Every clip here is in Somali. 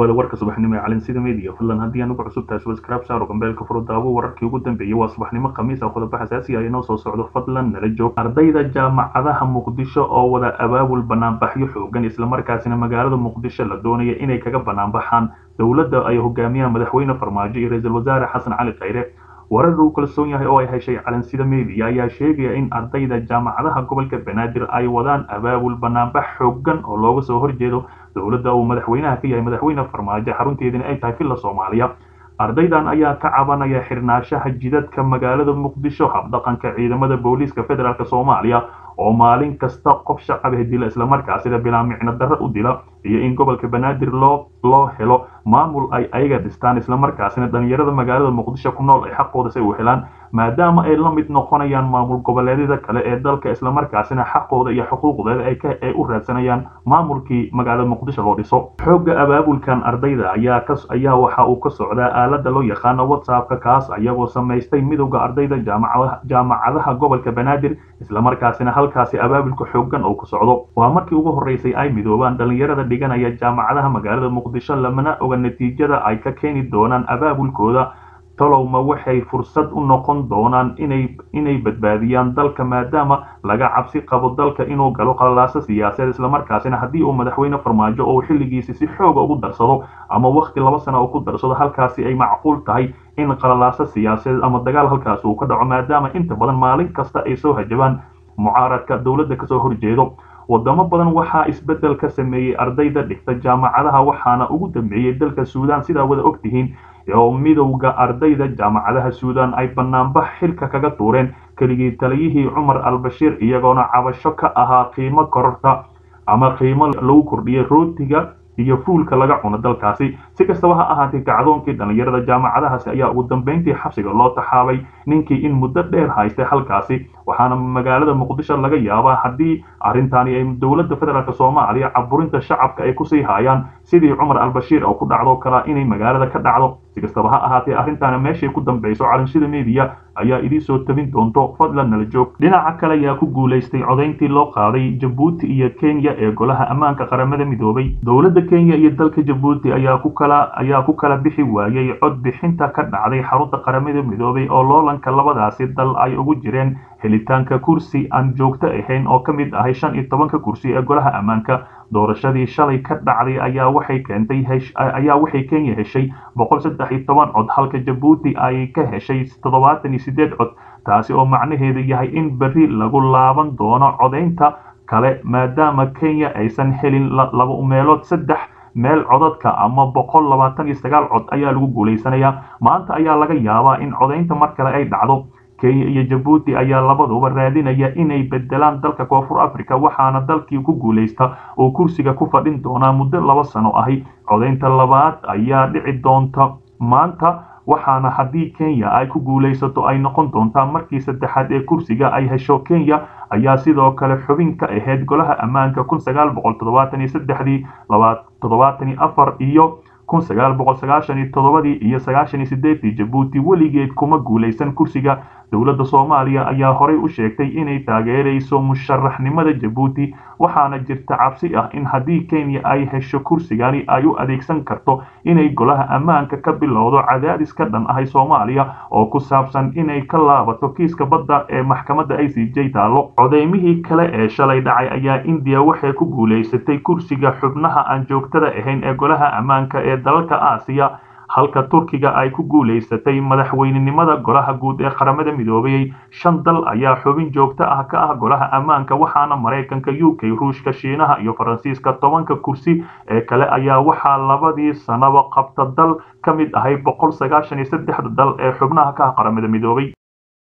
dhawaada warka subaxnimo ee calinsida media fadlan haddii anugu cusub tahay subscribe saaro gambeelka furo daawo wararkii ugu dambeeyey waa subaxnimo khamiis ah qodobo xasaasi ah inoo soo socdo fadlan nala joog ardayda jaamacadaha muqdisho oo wada abaabul banaanbaxyo xoogan islamarkaasina magaalada muqdisho la doonaya inay kaga banaanbaxaan dowladda ay hogaamiyaan madaxweyne farmaajo iyo ra-iisul wasaare xasan cali khayre warar uu kalsoon yahay oo ay heshay calansida media ayaa sheegaya in ardayda jaamacadaha gobolka banaadir ay wadaan abaabul banaanbax xoogan oo looga soo horjeedo dowladda uu madaxweynaha ka yahay madaxweyne farmaajo xarunteedina ay tahay villa soomaaliya ardaydan ayaa ka cabanaya xirnaanshaha jidadka magaalada muqdisho habdhaqanka ciidamada booliiska federaalk soomaaliya oo maalin kasta qof shacab ah dila islamarkaasina bilaa micno darro u dila iyo in gobolka banaadir loo loo helo maamul ay ayaga dhistaan islamarkaasina dhalinyarada magaalada muqdisho ku nool ay xaqooda si u helaan maadaama ay la mid noqonayaan maamul goboleedyada kale ee dalka islamarkaasina xaqooda iyo xuquuqdeeda ay ka ay u raadsanayaan maamulkii magaalada muqdisho loo dhiso xoogga abaabulkan ardayda ayaa ka ayaa waxa uu ka socdaa aalada loo yaqaano whatsappka kaas ayagoo samaystay midowda ardayda jaamacadaha jaamacadaha gobolka banaadir islamarkaasina halkaasi abaabulka xoogan oo ku socdo waa markii ugu horeysay ay midoobaan dhalinyarada dhiganaya jaamacadaha magaalada muqdisho lamana oga natiijada ay ka keeni doonaan abaabulkooda tolowma waxay fursad u noqon doonaan inay inay badbaadiyaan dalka maadaama laga cabsi qabo dalka inuu galo qalalaaso siyaasadeed islamarkaasina haddii uu madaxweyne farmaajo oo xilligiisi si xooga ugu darsado ama waqti laba sana uu ku darsado halkaasi ay macquul tahay in qalalaaso siyaasadeed ama dagaal halkaasi uu ka dhaco maadaama inta badan maalin kasta ay soo hajabaan mucaaradka dowladda kasoo horjeedo wadamo badan waxaa isbeddel ka sameeyey ardayda dhigta jaamacadaha waxaana ugu dambeeyey dalka suudaan sidaa wada ogtihiin oo midowda ardayda jaamacadaha suudaan ay banaanbax xilka kaga tuureen keligii taliyihii cumar albashiir iyagoona cabasho ka ahaa qiimo kororta ama qiimo lagu kordhiyay rootiga iyo fuulka laga cuno dalkaasi si kastaba ha ahaatee kacdoonkii dhalinyarada jaamacadahaasi ayaa ugu dambeyntii xabsiga loo taxaabay ninkii in muddo dheer haystay halkaasi waxaana magaalada muqdisho laga yaabaa haddii arrintaani ay dowladda federaalk soomaaliya caburinta shacabka ay kusii haayaan sidii cumar albashiir oo ku dhacdo kala inay magaalada ka dhacdo si kastaba ha ahaatee arrintaana meeshay ku dambayso calanshida media ayaa idii soo tabin doonto fadlan nala joog dhinaca kale ayaa ku guulaystay codayntii loo qaaday jabuuti iyo kenya ee golaha ammaanka qaramada midoobay dowladda kenya iyo dalka jabuuti ayaa ku kala ayaa ku kala bixi waayey cod bixinta ka dhacday xarunta qaramada midoobay oo loolanka labadaasi dal ay ugu jireen helitaanka kursi aan joogto ahayn oo ka mid ahay shan iyo tobanka kursi ee golaha ammaanka doorashadii shalay ka dhacday ayaa waxay keentay ayaa waxay kenya heshay boqol saddex iyo toban cod halka jabuuti ay ka heshay toddobaatan iyo sideed cod taasi oo macnaheedu yahay in berri lagu laaban doono codaynta kale maadaama kenya aysan helin laba meelood saddex meel codadka ama boqol labaatan iyo sagaal cod ayaa lagu guulaysanayaa maanta ayaa laga yaabaa in codaynta mar kale ay dhacdo kenya iyo jabuuti ayaa labaduba raadinaya inay bedelaan dalka koonfur africa waxaana dalkii ku guulaysta oo kursiga ku fadhin doonaa muddo laba sano ahi codaynta labaad ayaa dhici doonta maanta waxaana haddii kenya ay ku guulaysato ay noqon doontaa markii saddexaad ee kursiga ay hesho kenya ayaa sidoo kale xubin ka ahayd golaha ammaanka kun sagaal boqol toddobaatan iyo saddexdii laba toddobaatan iyo afar iyo kun sagaal boqol sagaashan iyo toddobadii iyo sagaashan iyo sideedii jabuuti weligeed kuma guulaysan kursiga dowladda soomaaliya ayaa horey u sheegtay inay taageerayso musharaxnimada jabuuti waxaana jirta cabsi ah in haddii kenya ay hesho kursigani ay u adeegsan karto inay golaha ammaanka ka bilowdo cadaadis ka dhan ahay soomaaliya oo ku saabsan inay ka laabato kiiska badda ee maxkamadda i c j taalo codeymihii kale ee shalay dhacay ayaa indiya waxay ku guulaysatay kursiga xubnaha aan joogtada ahayn ee golaha ammaanka ee dalalka aasiya halka turkiga ay ku guulaysatay madaxweynenimada golaha guud ee qaramada midoobay shan dal ayaa xubin joogto ah ka ah golaha ammaanka waxaana maraykanka u k ruushka shiinaha iyo faransiiska tobanka kursi ee kale ayaa waxaa labadii sanaba qabta dal ka mid ahay boqol sagaashan iyo saddexda dal ee xubnaha ka ah qaramada midoobay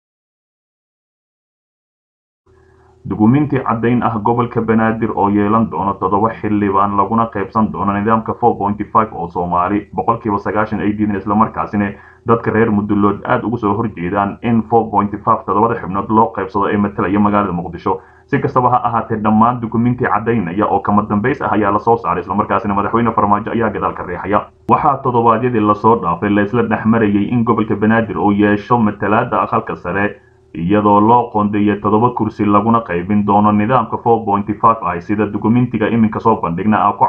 dukuminti caddayn ah gobolka banaadir oo yeelan doono toddoba xildhibaan laguna qaybsan doono nidaamka four pointy five oo soomaali boqolkiiba sagaashan ay diideen islamarkaasina dadka reer mudullood aada ugu soo horjeedaan in four pointy five toddobada xubnood loo qaybsado ee matalaya magaalada muqdisho si kastaba ha ahaatee dhammaan dukuminti caddaynaya oo kama dambays ah ayaa lasoo saaray islamarkaasina madaxweyne farmaajo ayaa gadaal ka riixaya waxaa toddobaadyadii lasoo dhaafay la isla dhex marayay in gobolka banaadir uu yeesho matalaada aqalka sare iyadoo loo qoondeeyay toddoba kursi laguna qaybin doono nidaamka four pointy five ah sida dukumentiga iminka soo bandhigna ah ku cad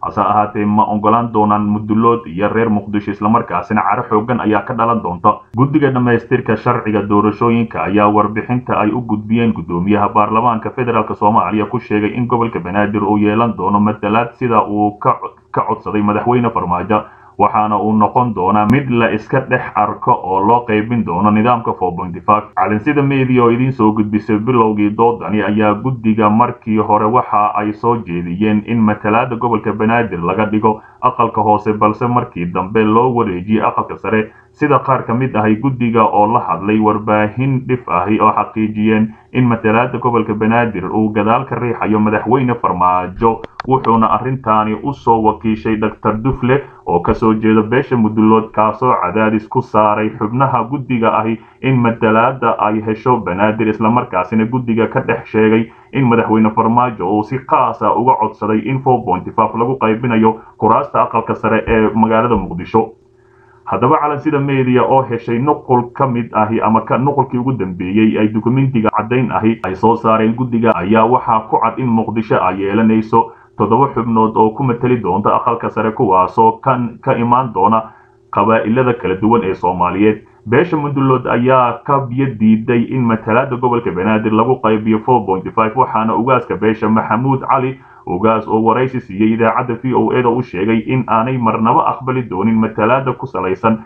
hase ahaatee ma ogolaan doonaan mudulood iyo reer muqdisho islamarkaasina caro xoogan ayaa ka dhalan doonta guddiga dhammaystirka sharciga doorashooyinka ayaa warbixinta ay u gudbiyeen guddoomiyaha baarlamaanka federaalk soomaaliya ku sheegay in gobolka banaadir uu yeelan doono matalaad sida uu ka codsaday madaxweyne farmaajo waxaana uu noqon doonaa mid la iska dhex arko oo loo qaybin doono nidaamka calinsida media oo idiin soo gudbisay bilowgii doodani ayaa guddiga markii hore waxa ay soo jeediyeen in matalaada gobolka banaadir laga dhigo aqalka hoose balse markii dambe loo wareejiyey aqalka sare sida qaar ka mid ahay guddiga oo la hadlay warbaahin dhif ahi oo xaqiijiyeen in matalaada gobolka banaadir uu gadaal ka riixayo madaxweyne farmaajo wuxuuna arrintaani u soo wakiishay doctor dufle oo kasoo jeeda beesha mudulood kaasoo cadaadis ku saaray xubnaha guddiga ahi in matalaada ay hesho banaadir islamarkaasina guddiga ka dhex sheegay in madaxweyne farmaajo uu si qaasa uga codsaday in lagu qaybinayo kuraasta aqalka sare ee magaalada muqdisho haddaba calansida media oo heshay nuqul ka mid ahi ama nuqulkii ugu dambeeyey ay dukumentiga caddayn ahi ay soo saareen guddiga ayaa waxaa ku cad in muqdisho ay yeelanayso toddoba xubnood oo ku mateli doonta aqalka sare kuwaasoo kan ka imaan doona qabaa'ilada kala duwan ee soomaaliyeed beesha mudulood ayaa ka biyo diiday in matalaada gobolka banaadir lagu qaybiyo waxaana ugaaska beesha maxamuud cali ugaas oo waraysi siiyey idaacadda v o eda u sheegay in aanay marnaba aqbali doonin matalaada ku salaysan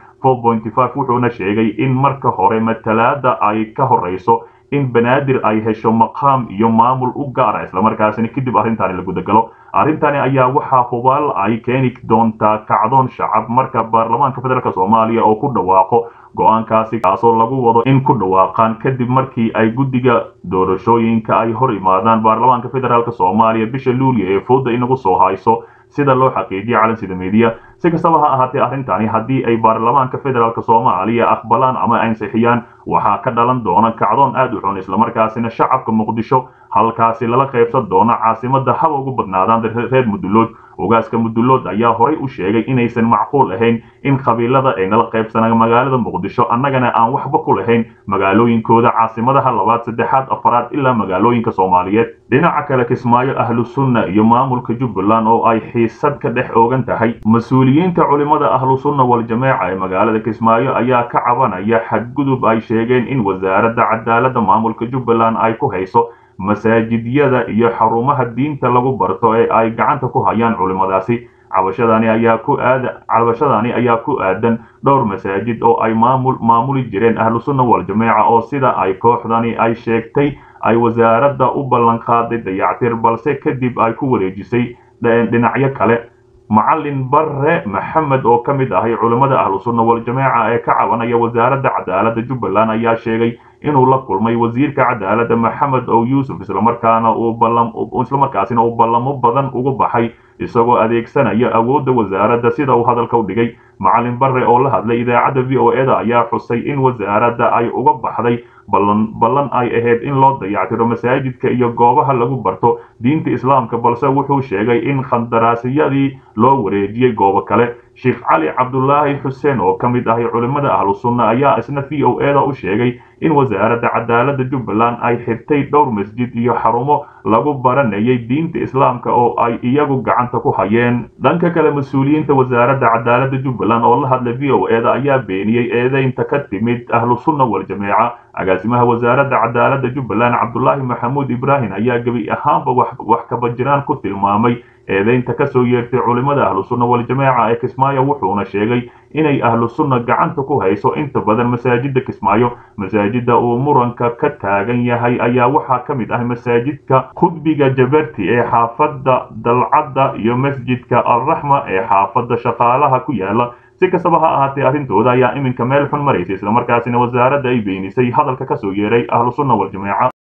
wuxuuna sheegay in marka hore matalaada ay ka horeyso in banaadir ay hesho maqaam iyo maamul u gaara islamarkaasina kadib arrintaani la gudagalo arrintani ayaa waxaa hubaal ay keeni doontaa kacdoon shacab marka baarlamaanka federaalk soomaaliya oo ku dhawaaqo go-aankaasi kaasoo lagu wado in ku dhawaaqaan kadib markii ay guddiga doorashooyinka ay hor imaadaan baarlamaanka federaalk soomaaliya bisha luuliya ee fooda inagu soo hayso sida loo xaqiijiyay calansida media si kastaba ha ahaatee arrintani haddii ay baarlamaanka federaalk soomaaliya aqbalaan ama ansixiyaan waxaa ka dhalan doona kacdoon aad u xun islamarkaasina shacabka muqdisho halkaasi lala qaybsan doono caasimada haba ugu badnaadaan reer mudulood ogaaska mudulood ayaa horay u sheegay inaysan macquul ahayn in qabiilada ay nala qaybsanaan magaalada muqdisho annagana aan waxba ku lahayn magaalooyinkooda caasimadaha labaad saddexaad afaraad ilaa magaalooyinka soomaaliyeed dhinaca kale kismaayo ahlu sunna iyo maamulka jubbaland oo ay xiisad ka dhex oogan tahay mas-uuliyiinta culimada ahlu sunna wal-jameeca ee magaalada kismaayo ayaa ka cabanaya xadgudub ay sheegeen in wasaaradda cadaaladda maamulka jubbaland ay ku hayso masaajidyada iyo xarumaha diinta lagu barto ee ay gacanta ku hayaan culimadaasi cabashadani ayaa ku aada cabashadani ayaa ku aadan dhowr masaajid oo ay maamul maamuli jireen ahlu sunna wal-jameeca oo sida ay kooxdani ay sheegtay ay wasaaradda u ballan qaaday dayactir balse kadib ay ku wareejisay dhinacyo kale macalin bare maxamed oo ka mid ahay culimmada ahlu sunna wal-jameeca ee ka cabanaya wasaaradda cadaaladda jubbaland ayaa sheegay inuu la kulmay wasiirka cadaaladda maxamed ow yuusuf islamarkaana uu ballam islamarkaasina uu ballamo badan ugu baxay isagoo adeegsanaya awoodda wasaaradda sida uu hadalka u dhigay macalin bare oo la hadlay idaacadda v o eda ayaa xusay in wasaaradda ay uga baxday ballan ballan ay ahayd in loo dayactiro masaajidka iyo goobaha lagu barto diinta islaamka balse wuxuu sheegay in khandaraasiyadii loo wareejiyey goobo kale sheekh cali cabdulaahi xuseen oo ka mid ahay culimmada ahlu sunna ayaa isna v o eda u sheegay in wasaaradda cadaaladda jubbaland ay xirtay dhowr masjid iyo xarumo lagu baranayay diinta islaamka oo ay iyagu gacanta ku hayeen dhanka kale mas-uuliyiinta wasaaradda cadaaladda jubbaland oo la hadla v o eda ayaa beeniyey eedeynta ka timid ahlu sunna wal-jameeca agaasimaha wasaaradda cadaaladda jubbaland cabdulaahi maxamuud ibraahim ayaa gebi ahaanba wax kabajiraan ku tilmaamay eedeynta kasoo yeertay culimmada ahlu sunna wal-jameeca ee kismaayo wuxuuna sheegay inay ahlu sunna gacanta ku hayso inta badan masaajida kismaayo masaajida uu muranka ka taagan yahay ayaa waxaa ka mid ah masaajidka khudbiga jabarti ee xaafadda dalcadda iyo masjidka alraxma ee xaafadda shaqaalaha ku yaala si kastaba ha ahaatee arrintooda ayaa iminka meel xun maraysa islamarkaasina wasaaradda ay beenisay hadalka kasoo yeeray ahlu sunna wal-jameeca